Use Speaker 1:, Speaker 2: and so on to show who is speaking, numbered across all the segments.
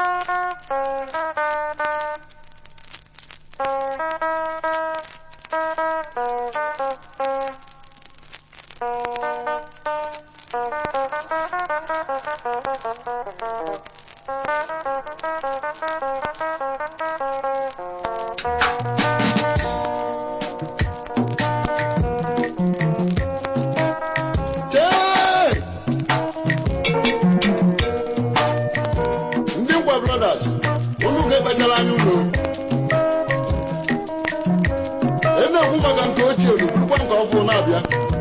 Speaker 1: Chee! ndị ngwa brothers unu ga-ekpechara anya unu ị na-ekwu maka nke ochie unu bụrụkwa nke ọfụ na-abịa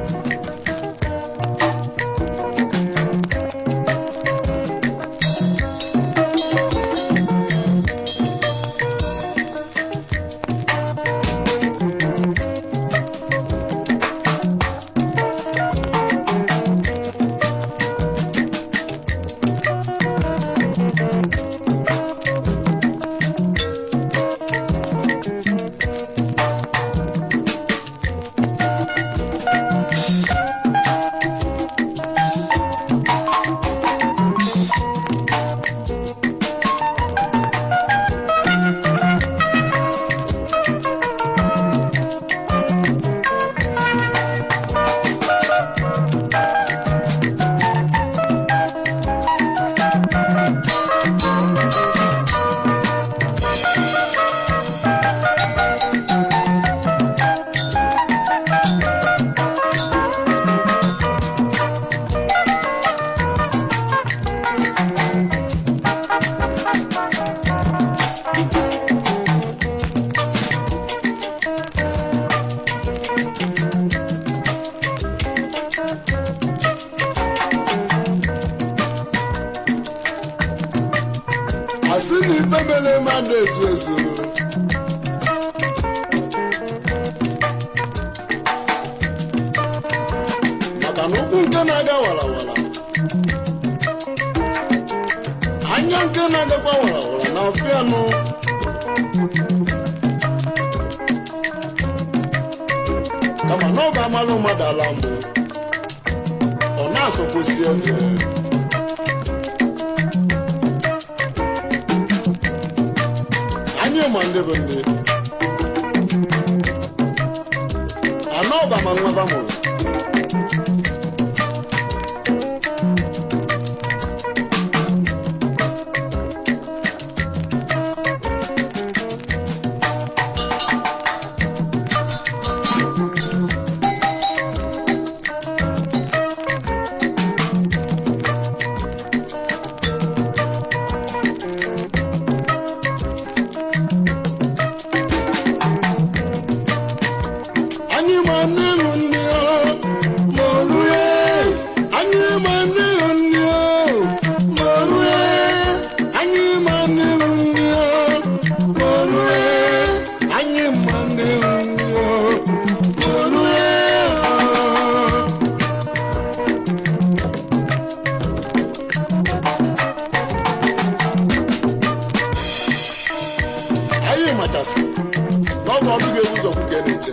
Speaker 1: asị na ife mere mmadụ ezu ezu maka na ụkwụ nke na-aga warawara anya nke na-agakwa warawara na ọfịa nụ kama na ọ ga-amalụ mmadụ ala mbụ ọ na-asọkwụsi eze anyị ma ndị bụ ndị anọ ọba ma nweba mụrụ anyị ma ndị bụ ndị o ma orue anyị ma ndị bụ ndị o ma orue anyị ma ndị bụ ndị o ma orue anyị ma ndị bụ ndị o ma orue anyị machasị na ọ bụ ọdụ ga-ebu ụzọ kwuke na-eche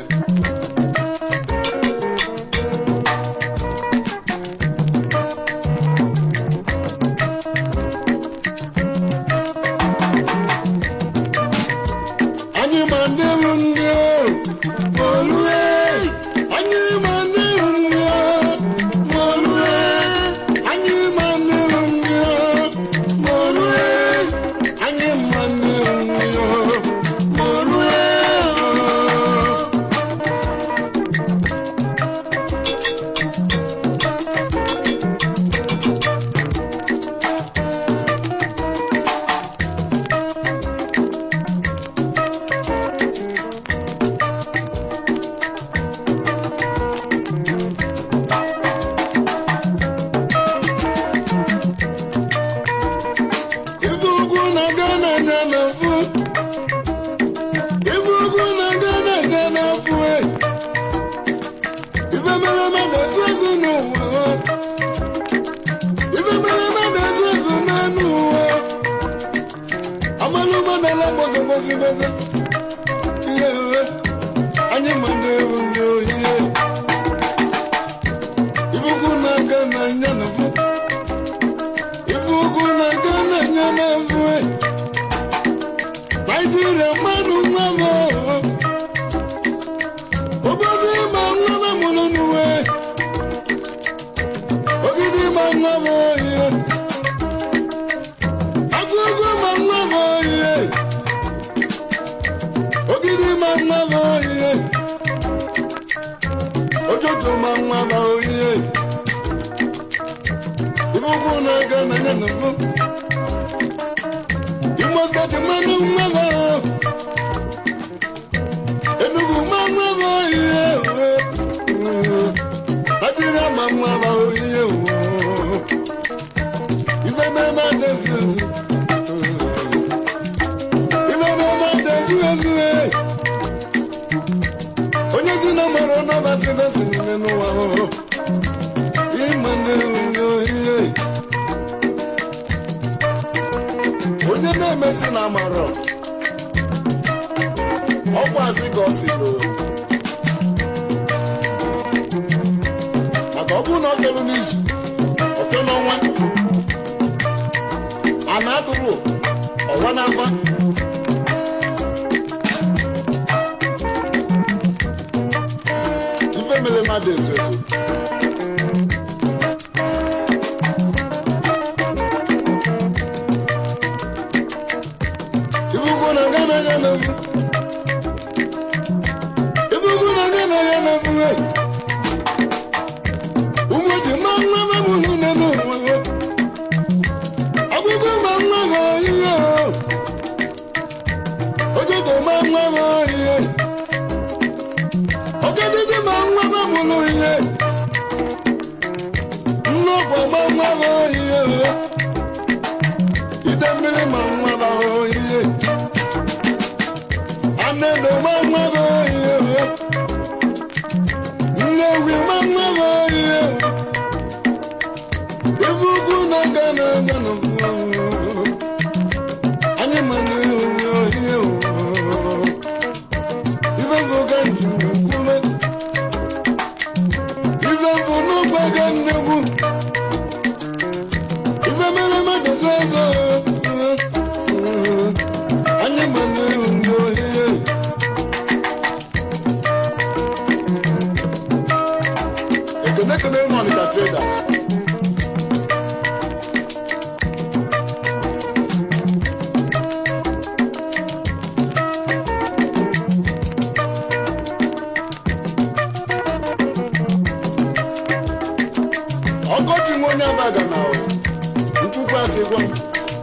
Speaker 1: anyị ma ndị bụ ndị o ma olue anyị ma ndị bụ ndị o ma olue anyị ma ndị bụ ndị o ma olue anyị ma ndị bụ ndị o ma olue ife ugwu na-aga na-aga n'afụ ife ugwu na-aga na-aga n'afụ e. ife mere mmadụ ezu ezu n'ụwa o. ife mere mmadụ ezu ezu n'anụ ụwa amalụ mmadụ ala gbozo gbozi gbozi ihe ewe anyị ma ndị ewu ndị ohi ife ugwu na-aga na anya n'afụ ife ugwu na-aga na anya n'afụ e. ọrịa mmanụ nwa m obodo ịma nwa m mụrụ n'uwe ogidi ma nwa m oyiye agụgụ ma nwa m oyiye ogidi ma nwa m oyiye ojoto ma nwa m oyiye ife ụkwụ na-aga na ya na mbụ imo steeti mmanụ nwa m Enugu ma nwa m oyiye Nigeria ma nwa m oyiye ife na-eme na-ezu ezu ife na-eme na-ezu ezu onye si na mara n'ọbasi gosi n'ime n'ụwa ịma na-enwe oyiye onye na-emesi na amara ọkwasị ka ọ si loo maka ọ bụrụ na ọ felu n'izu ofe n'ọnwa a na-atụrụ ọwa n'afa ife mere mmadụ ezo ezo ife ugwu na aga na ya na-efu ife ugwu na aga na ya na-efu ụmụ ji ma nwa m mụrụ nne n'ụwa ọgụgụ ma nwa m oyiye ojoto ma nwa m oyiye ọgadidi ma nwa m mụrụ ihe nnọkwa ma nwa m oyiye ide mmiri ma nwa m oyiye anedo ma nwa m oyiye nnewi ma nwa m oyiye ife ugwu na-aga na-aga na anyị ma na oyiye ife bụ ga njem kwume ife bụ n'ụgba ga nnegbu ife mere mmadụ ọzọ ọzọ anyị ma na oyiye ekene ekene mọnịta traders ọkọchị nwe onye abaga na nkwukwu asị gwa m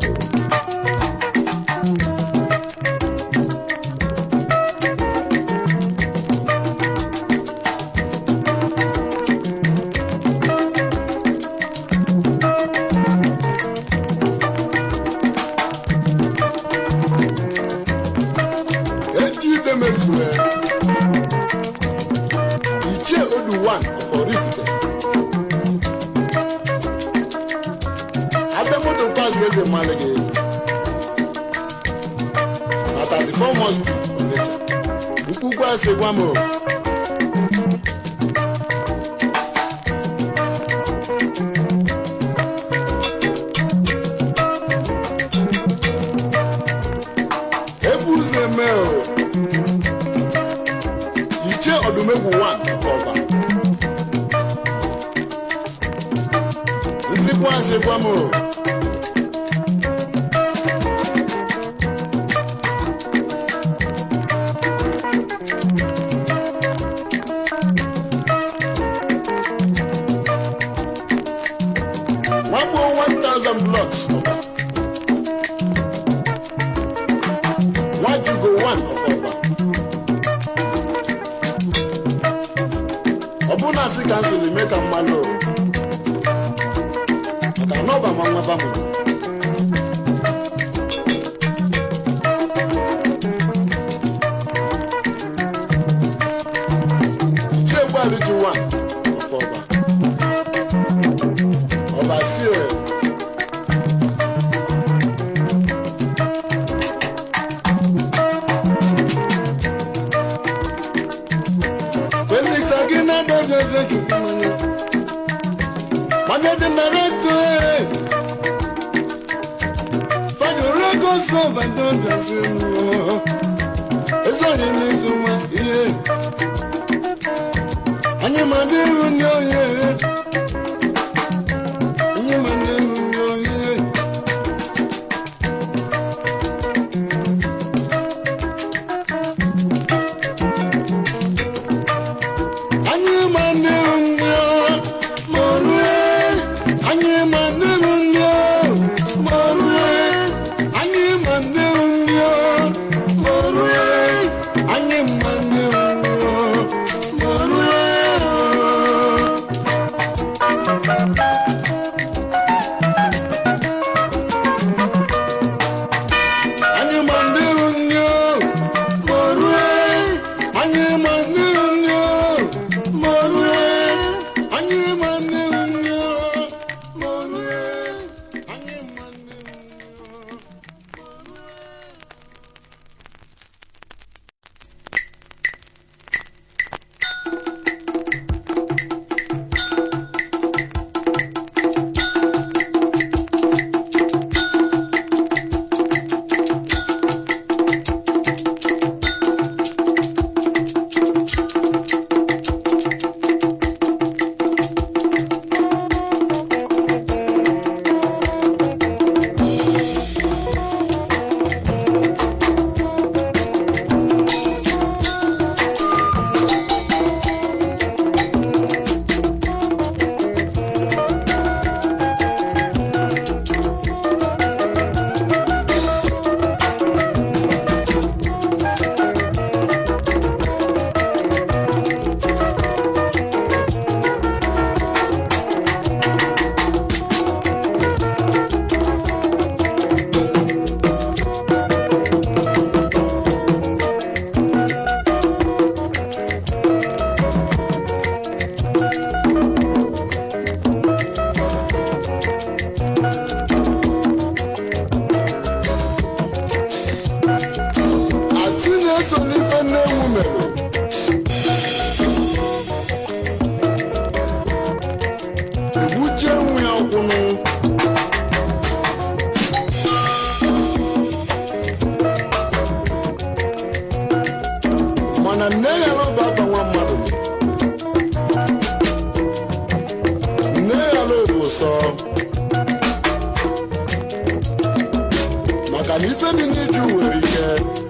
Speaker 1: eji ide mezue ichie odu 1 ọfọrifite abịa moto pas ka eze mmadụ gị na 34 Mall Street Onitsha mkpukpu asị gwa m o. ebu ụzọ eme o ichie ọdụmegwu 1 ọfọba nzikwu asị gwa m o. Nwagbo 1000 blocks ọba. Nwajugo 1 of ọba. Ọ bụ na asị ka nsị eme ka mmanụ o. Maka na ọba ma nwa bamụ. Chiegbu Aliji 1 of ọba. Ọba si o. Felix Aguinaldo Executive Manager. Managing Director. Fagio Records of Antonio Brazil. ezi onye n'izu nwa ihe anyị ma ndị iru ndị ohi anyị ma ndị iru ndị ohi anyị ma ndị iru ndị ohi ma rue anyị ma ndị iru ndị ohi ma rue anyị ma ndị iru ndị ohi ma rue anyị ma ndị iru ndị ohi ma rue anyị ma ndị iru ndị ohi ma rue anyị ma ndị iru ndị ohi ma rue anyị ma ndị iru ndị ohi ma rue anyị ma ndị iru ndị ohi asị na-eso n'ife nne ewu mere egbujie nwa ya ọkwụnụ mana nne ya lụba aka nwa mmadụ nne ya lụbụ sọ maka na ife dị n'iju nwere ike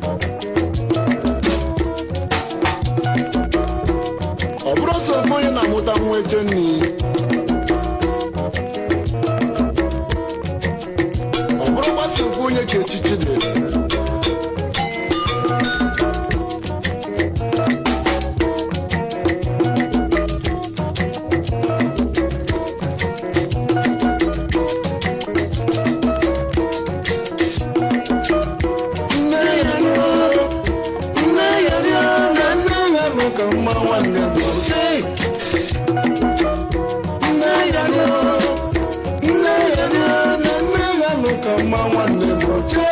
Speaker 1: ọ bụrụ sọ ofe onye na-amụta nwa eche nni ọ bụrụ gbasa ofe onye ka echichi dị nne ya rịọ nne ya rịọ na nne ya nụ ka mma nwanne m oke nne ya rịọ nne ya rịọ na nne ya nụ ka mma nwanne m oke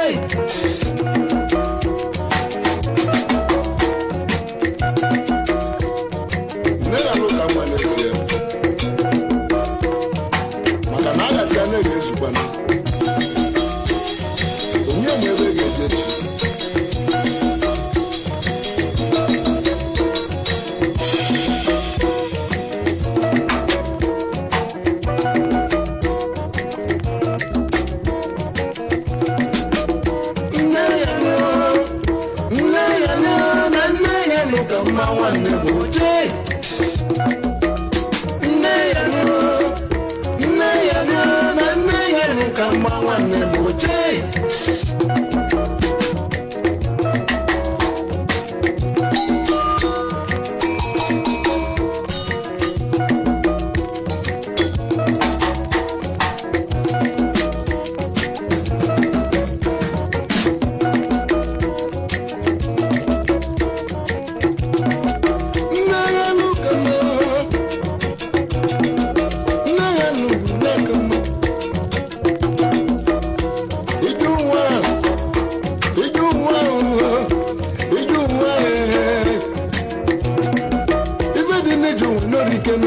Speaker 1: nne ya nụ ka mma n'ezie maka na aghasị a na-ege ezukwana onye ma ebe ga-eje chi nne ya nọ nne ya nọ na nne ya nọ ka mma nwanne m oche nne ya nọ nne ya nọ na nne ya nọ ka mma nwanne m oche nne ya nọ ka mma nne ya nọ nne ka mma iju nwa iju nwa iju nwa ife dị n'iju nwe n'orikenu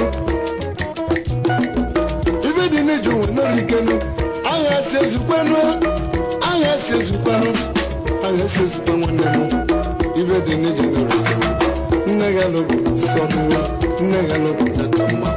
Speaker 1: ife dị n'iju nwe n'orikenu agha si ezukwanụ agha si ezukwanụ agha si ezukwa nwanne m ife dị n'ije nụrụ nne ya lụrụ nsọ nwa nne ya lụrụ teta mma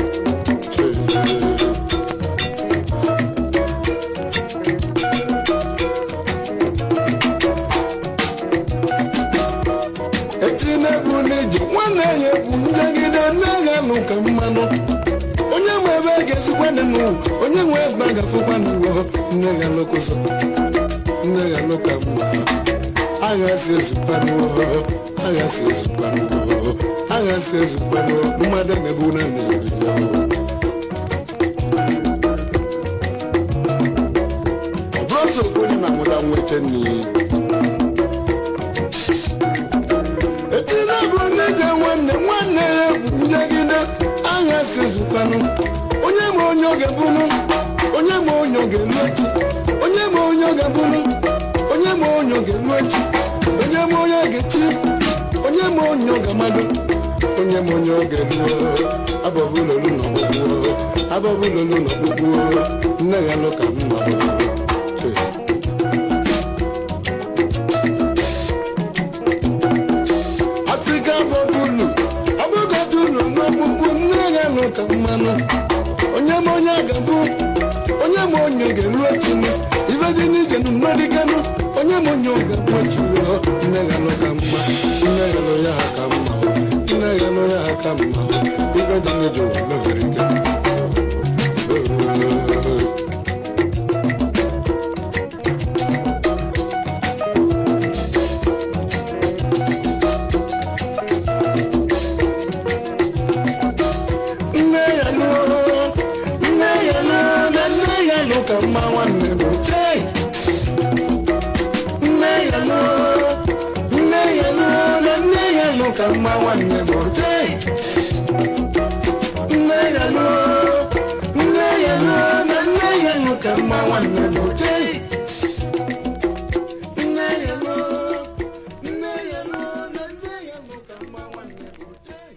Speaker 1: echi na-egwu n'ije nwanne ya egwu njegide nne ya lụ ka mmanụ onye nwe ebe a ga-esikwa n'ụwa onye nwe ebe a ga-afụkwa n'ụwa nne ya lụkụzọ nne ya lụka mma aghasi ezukwanụ aghasi ezukwanụ aghasi ezukwanụ mmadụ na-ebu na na-ebi ya ọ bụrụ otu okwu onye na-amụta nweche n'iyi etila bụ n'ije nwanne nwanne ya bụ njegide aghasi ezukwanụ onye ma onye oge bụrụ onye ma onye oge elu echi onye ma onye oge bụrụ onye ma onye oge elu echi onye ma onye ga-echi onye ma onye oge mmadụ onye ma onye oge elu abọbụlolu n'ọgbụgbụ abọbụlolu n'ọgbụgbụ nne ya lụ ka mma afrịka bọbụlu ọbụgodulu n'ọgbụgbụ nne ya lụ ka mmanụ onye ma onye ga-abụ onye ma onye ga-elu echi ibe dị n'ije nnọdịganụ onye ma onye ga-abụ echi ruo nne ya lụ ka mma nne ya lụ ya ka mma nne ya lụ ya ka mma ibe dị n'ije ụwa mebiri ike nne ya lụ nne ya lụ na nne ya lụ ka mma nwanne m chei nne ya lụ nne ya lụ na nne ya lụ ka mma nwanne m chei nne ya lụ nne ya lụ na nne ya lụ ka mma nwanne m chei nne ya lụ nne ya lụ na nne ya lụ ka mma nwanne m chei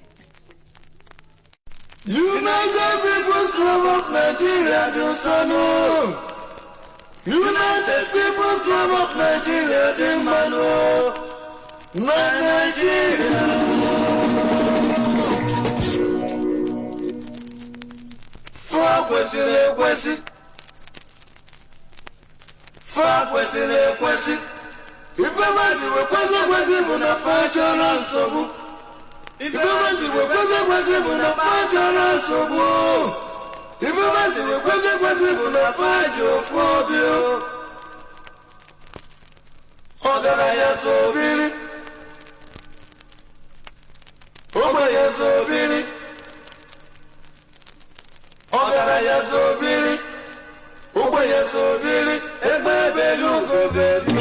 Speaker 1: United People's Club of Nigeria do sanu. United People's Club of Nigeria dị mmanụ. Na Nigeria. Fa kwesịrị ekwesị. Fa kwesịrị ekwesị. Ife masị wekwesị ekwesị bụ na fa chọrọ nsogbu. Ife masị wekwesị ekwesị bụ na fa chọrọ nsogbu. Ife masị wekwesị ekwesị bụ na fa ji ofu obi o. Ọgaranya so biri. Ogbenye so biri. Ọgaranya so biri. Ogbenye so biri. Egbe ebelu ugo belu.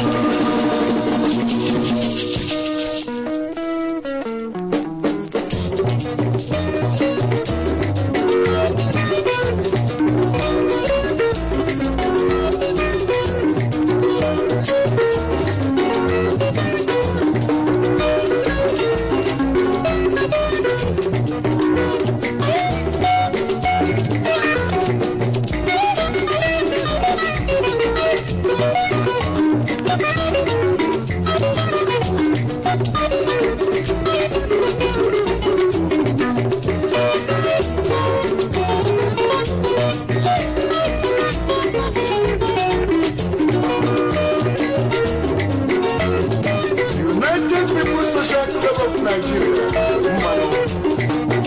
Speaker 1: United People's Social Club of Nigeria. Mmanụ.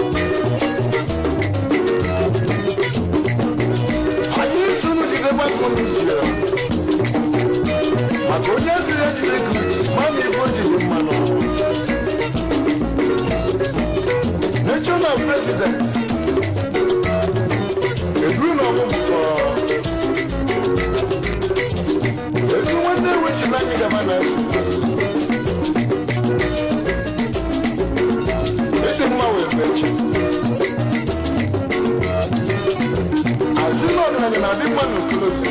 Speaker 1: Anyị so n'ogige gbapụ Nigeria. Maka onye ezi ya jide ka uji, ma na ebe o jiri mmanụ. National President. Eburu na ọmụmụ fọrọ. Ezi nwanne wechi na anyị gaba na asụ asụ. Ịdị mma wee mechi. Asị na ọdịnala na-adị mma n'okorobịa.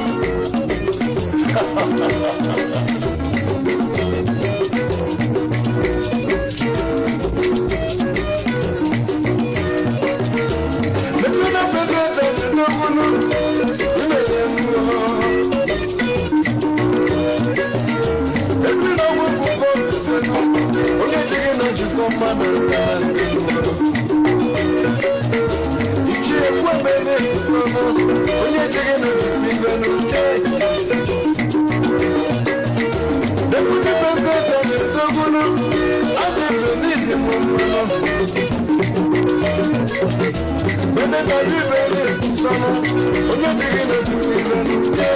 Speaker 1: National President n'okpuru mmeri mmụọ. Every now we go for the mmadụ ichi ekwu emere nsọnụ onye ejighị n'obibi n'uche deputy president ọdịdogunu adịbụ n'idi mụmụrụ beneta bibere nsọnụ onye ejighị n'obibi n'uche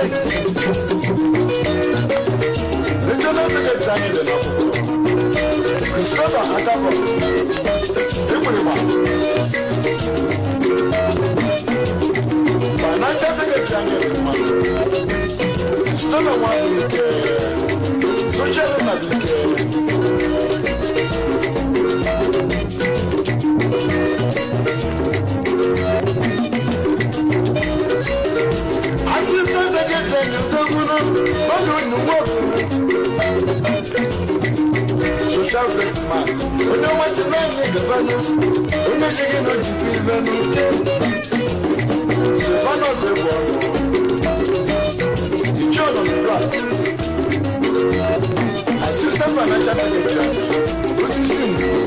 Speaker 1: regional secretary dị n'akwụkwọ Christopher Adabo Ekwurịgba Financial Secretary anyị dị mma Christopher Nwabuike Social Nnabuike Assistant Secretary Ndogunu Ọdụ Nnukwu social best man onye nwachi naanị gabanụ onye chighị na ojibu ibe n'uche silvanus bụ ọnụ ichie ọnọdụ assistant financial secretary osisi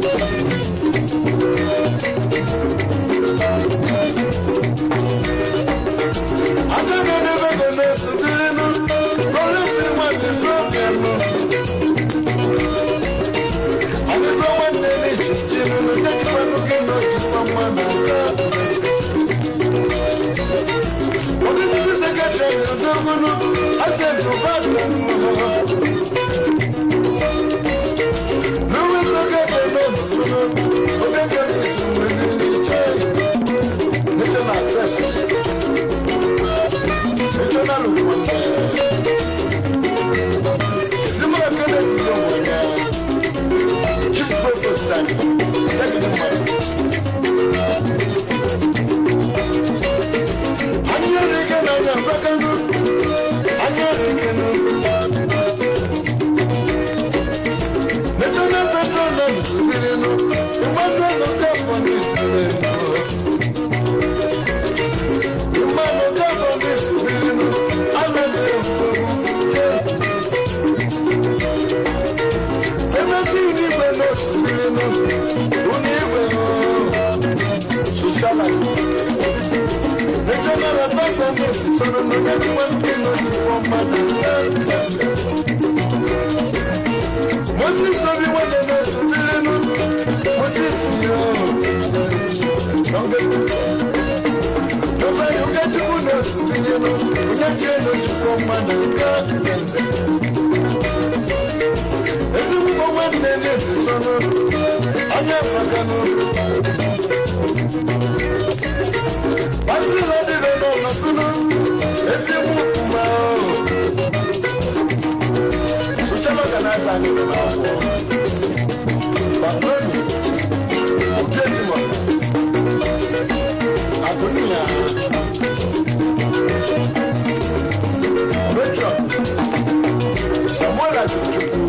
Speaker 1: agaghị edebe ego na-esotirinu polisi nwanne sobianụ Ọdịsọ nwanne n'echichi nụnụ jejikwanụ gị n'ojikwa mma n'aka. Ọdịsị sekretari odogwunu asentụ basta mmụọ. N'uwe sekretari n'obodo oge gara isi mgbe niile iche. National Press. National Women. Ezimụlọ Kennedy Yomanya. Chief Provost and Deputy Mayor. Anyị erike n'anya mbakanụ, anyị erike nụ. National Petroleum sụbiri nụ, mmadụ ego nke afọ n'isiri nụ. Mmadụ nke afọ n'isiri nụ, ama ndị mfọwụ. Ebe tí ìdígbẹ́ lọ sùúrù nù, onígbẹ́ socialist. National ambassador sọ̀rọ̀ nù kẹ́kí wọ́n kí ló ní wọ́n máa nà ẹ́. Mo sì sọ bí wọ́n lè lọ sùúrù nù, mo sì sì yọ. Lọ́sàn yóò kẹ́jú kú lọ sùúrù nù, onye kí ẹ lọ jù wọ́n máa nà ẹ́. ezigbo nwanne na-ebi sọnụ onye faganụ pasịla dịbe n'ọnọdụnụ ezigbo ụfụma social organizer anyị nọ n'akwụkwọ Barnoni Obiezimo Agụniya Metro Samuel Azuchukwu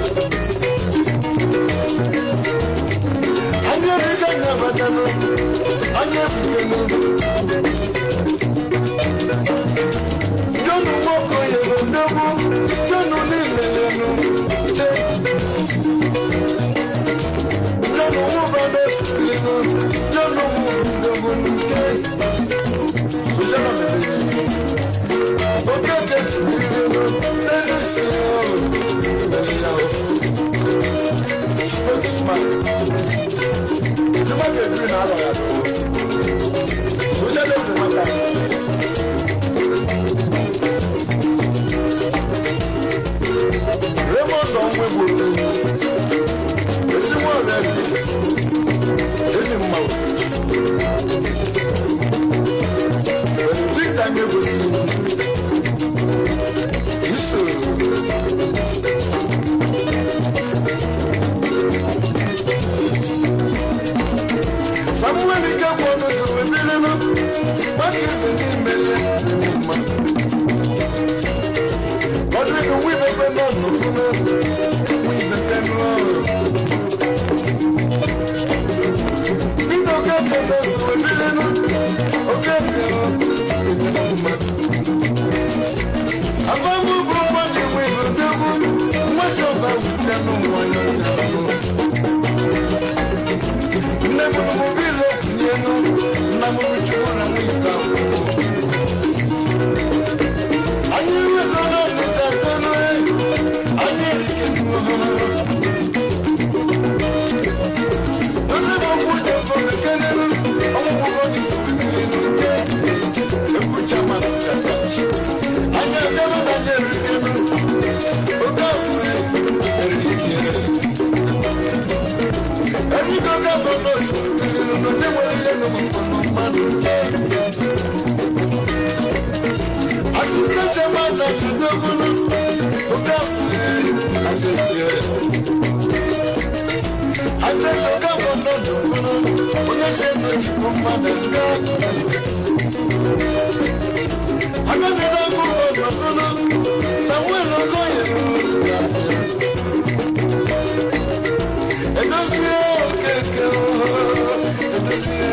Speaker 1: Anyị erika nyabatanụ, anyị ebukenu. Jọnụ Nwokoye bụ ndegbu, jọnụ niile lenu, je. Jọnụ Nwụba na-esirinu, jọnụ Nwụba ndegbu nke. Sojana mebiri. Okeke sirinu, n'elisi ọrụ, n'elisi ọrụ. Spokesman. Ìjọba kẹ̀kẹ́ náà lọ yàtọ̀. Socialist Democrat. Raymond Onwegbo. Ezigbo ọ̀rẹ́ mi. Enyi mma. Benedict Anyegosi. Iso. Samuel ike bụ ọnụ so ebilinu mmadụ ibe n'ime ya mma. Ọ dị ka nwa ibepe nọ n'okpuru nwa ibepe n'ọrụ. Ndị oke ekele so ebilinu oke ekele mma. Afọmụ bụ mmadụ nwe ibe ndegbu mmasị ọba wute n'ụwa ya. ebunu m biro kwunye nụ nna m bichukwu na nwunye ka anyị wego n'ọnụ tatanu anyị erike ozi bụ okwu dị mfe mekenenu ọmụmụgo dị sirikiri ekwucha ma nchachachi anyị abịara na anyị erikenu oke ọbụla erikere Erigo gọvanọ sirikiri n'ụdị nwere ihe n'ọmụmụ mmadụ Assistant chairman na Tudogunu, oke ọbụla asịtịrị asẹ́tò káwọn lọ́dún fúnná onye kẹ́kọ̀ọ́ ìṣubú mmadụ nga. Agbẹ́bíra kú ọ̀dọ̀ fúnná Samuel Okoye. Edozie okeke ooo, edozie.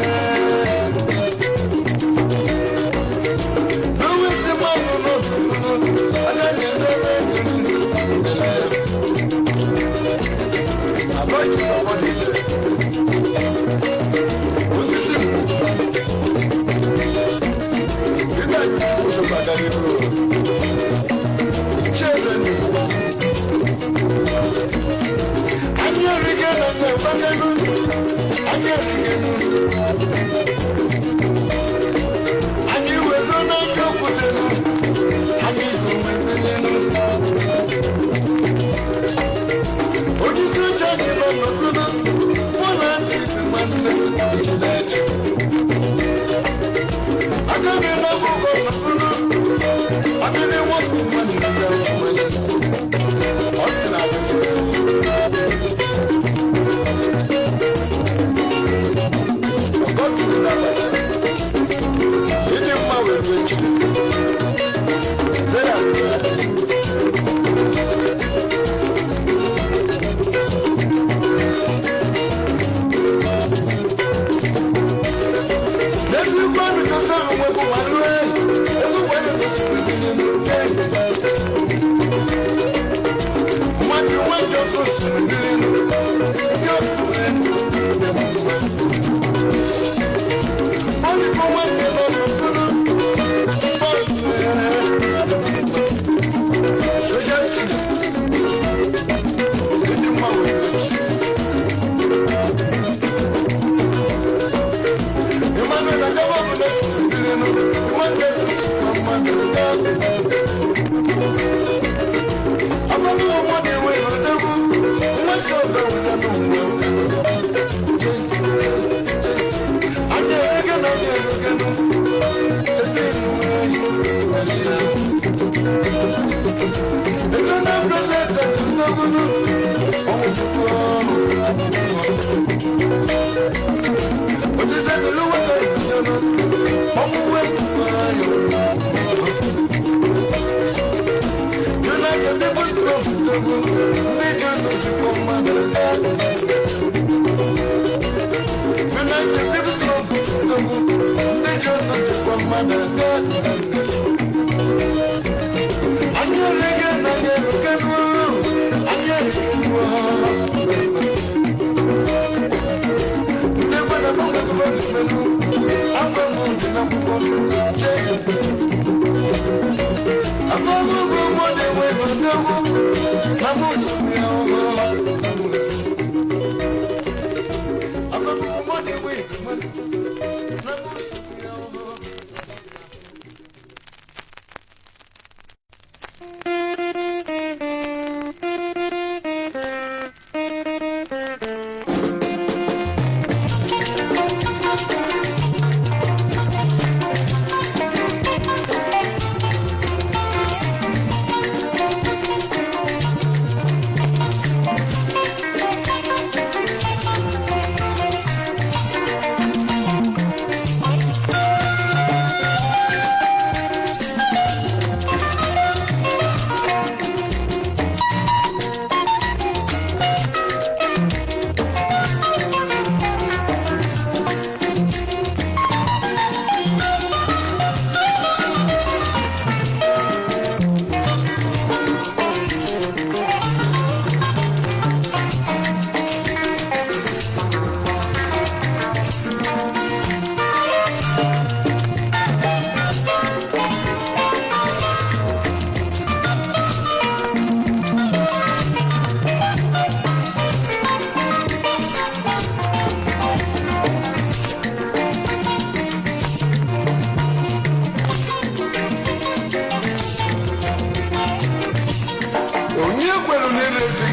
Speaker 1: N'onwe si mmadụ n'ọdún fúnná, agaghị edobe ndụ. Abọ́jú sọ̀rọ̀ nílẹ̀. Osisi mú. Nígbà tí mo sọ pàdánù rò. Ṣé ẹsẹ̀ ni? Anyị erike na nna Ebanelu. Anyị erike nụ. Anyị were n'aka okwutenu. Anyị bụ mmepenenu. Onyeisi oche anyị nọ n'okpuru mụ na ndị isi nwanne Chineke. Aka mi na akwụkwọ n'okpuru adịghị nwoke mmadụ ndị ahụ nwere. Ọ sị na adịghị. Ọgọstine na-abacha. Ịdị mma wee wee Chineke. Lee ya wee wee. N'ezi mmadụ gosi onwe bụ ma lue, egwu gbanye gosi onwe n'oke. Mmadụ nwanyị ọkụ siri biri ndị ofuwe. Bọọlụ bụ nwanne nọ n'okpuru. Bọọlụ soja chi. Ndị mma wee Emmanuel Agaba bụ na Sibirinu, nwanne Lucifer mmadụ nga. Abalị ọnwa na-enwe n'odegwu, nwesị ọga wụya n'ụwa. Anyị erege na anyị erege nụ, ebe enuwe anyị ya. Ebe na prezident ndegwu nụ, ọmụ chukwu ọnụ. Òjíṣẹ́ tó lówó tó ìdíjọ́nà, ọmú wé ayọ̀. United Deposit of Togo, ndị ji ọnụ jikọ mmadụ aka. United Deposit of Togo, ndị ji ọnụ jikọ mmadụ aka. Anyị erege na anyị eruke n'ụlọ, anyị erege n'ụlọ. Ndị gbada n'ụlọ gọvanọ melu, afọ m dị n'akwụkwọ jee. Afọ m bụ ụgbọ na-enwe n'odogwu, na mụ sụrụ ya ọhụrụ. Afọ m bụ ụgbọ na-enwe n'odogwu, na mụ sụrụ ya ọhụrụ.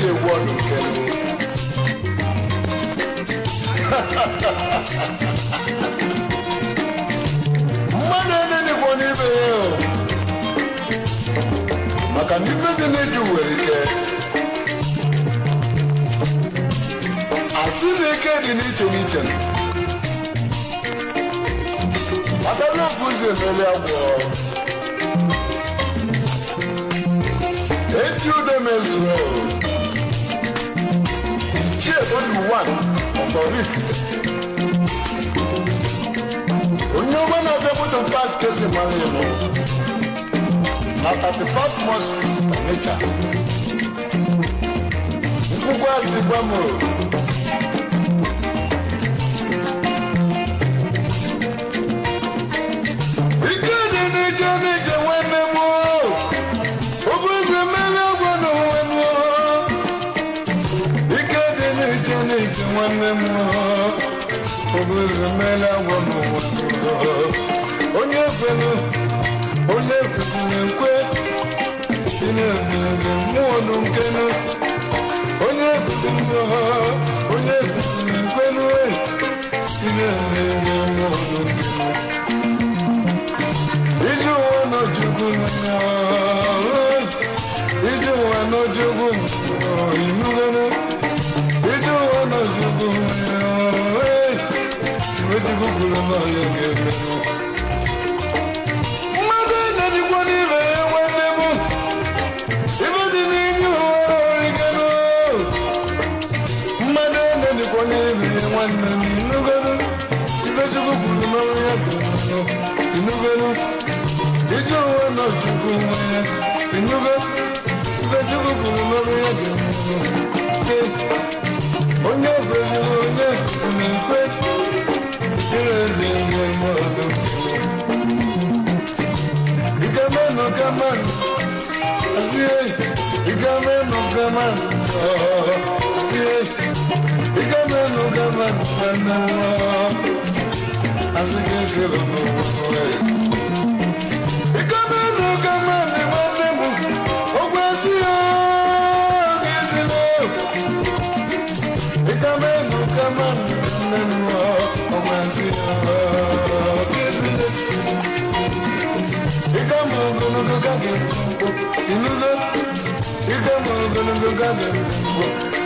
Speaker 1: eji egwu ọdụ nke mbụ mmadụ enenikwo n'ibe ya o. maka na ife dị n'iju nwere ike asị na ike dị n'iche n'iche maka na ofu ụzọ emeli agwọ eti ude mezuo ichie only one of Oraifite onye ọma na-abịa moto pas kesi mara ịnụ na 35 Mo Street Onitsha nkwụkwọ asị gwa m o. ike dị n'ije n'ije nwanne m o. Obueze mmeri agwọ n'onwe m o. ike dị n'ije n'ije nwanne m o. Obueze mmeri agwọ n'onwe m o. onye ekwenu onye ekwenu ekwe ị na-emere mmụọ nụ nkenu onye ekwenu onye ekwenu ekwenu ị na-emere mmụọ nụ nkenu ije ụwa n'ojugwu ije ụwa n'ojugwu inugene ije ụwa n'ojugwu iwejugwu kwuru n'ọya ga-emerụ mmadụ enyenyikwa n'ibe ya nwanne m ibe dị n'ime ụwa origoro mmadụ enyenyikwa n'ibe ya nwanne m inugene iwejugwu kwuru n'ọrụ ya ga-emerụ inugene ije ụwa n'ojugwu nwere inugo iwejugwu kwuru n'ọrụ ya ga-emerụ onye kweziri onye na-ekwe ire dị ihe mmadụ Igameno gaman, asiye. Igameno gaman, oh, asiye. Igameno gaman, manawa. Asike selo no we. Igameno gaman, manemu. Ogwesiyo, gisilo. Igameno gaman, manawa. Ogwesiyo, gisilo. Igama ogologo gage mfo inulo Igama ogologo gage mfo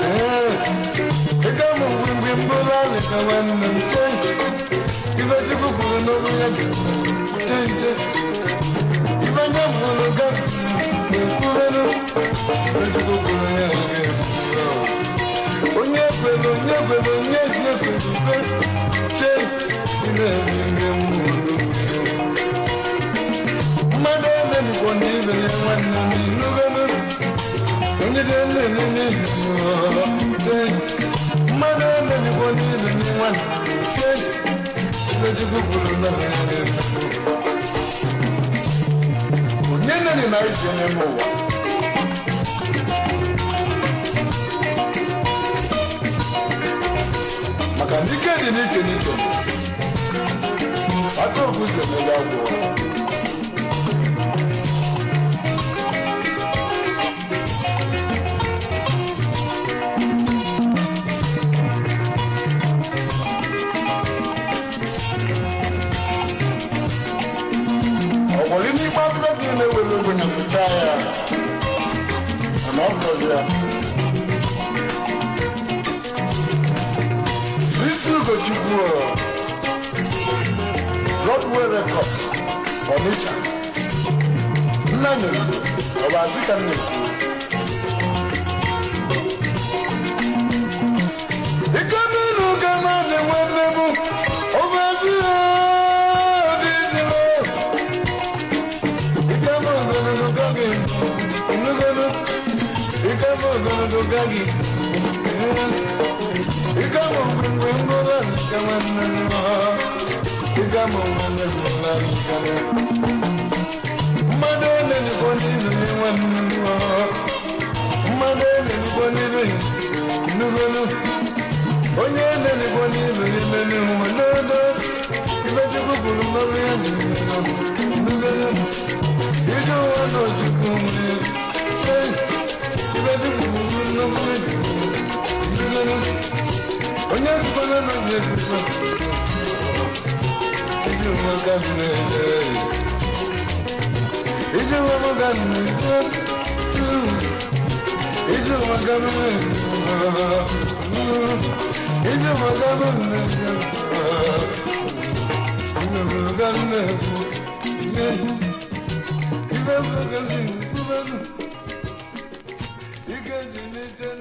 Speaker 1: Igama mgbimgbi mbola leka nwanne m chenje Ibe chukwu kwuru n'olu ya ga chenje Ibe nye mụrụ gasị na-ekwurenu Ibe chukwu kwuru ya ga Onye kwere onye kwere onye ji ekwere ube Che ị na-eme ihe mmụrụ mmadụ emenụkwa n'ibe ya nwanne m inugenu onye dị nlele n'ihi mmadụ emenụkwa n'ibe ya nwanne m ibe chukwu kwuru na ya ga-eme onye nene na ije nye m ụwa maka ndị ike dị n'iche n'iche aka obuze mere agwọ ọgbọrị n'ikpe akụkọ gị na-ewere ogbenye pụta ya mana ọ bụrụzi ya isi ugochukwu Broadway Records Onitsha nna nyere ọ bụ asị ka m na-ekwu ike n'elu ka na-adị nwanne m ọ bụ ezi ya dị izere ike m ogologo gagi nnugolu ike m ogologo gagi ike m mgbimgbe mgbụla nke nwanne m ike m nwanne m ụla nke mmadụ elenigbo n'ilu ya nwanne m mmadụ elenigbo n'ilu ya nnugolu onye elenigbo n'ilu ya menu nwe n'odo ibe chukwu kwuru n'ọrụ ya dị nnugolu ije ụwa n'ojukwu nwere ibe chukwu kwuru n'ọrụ Ike dị n'ite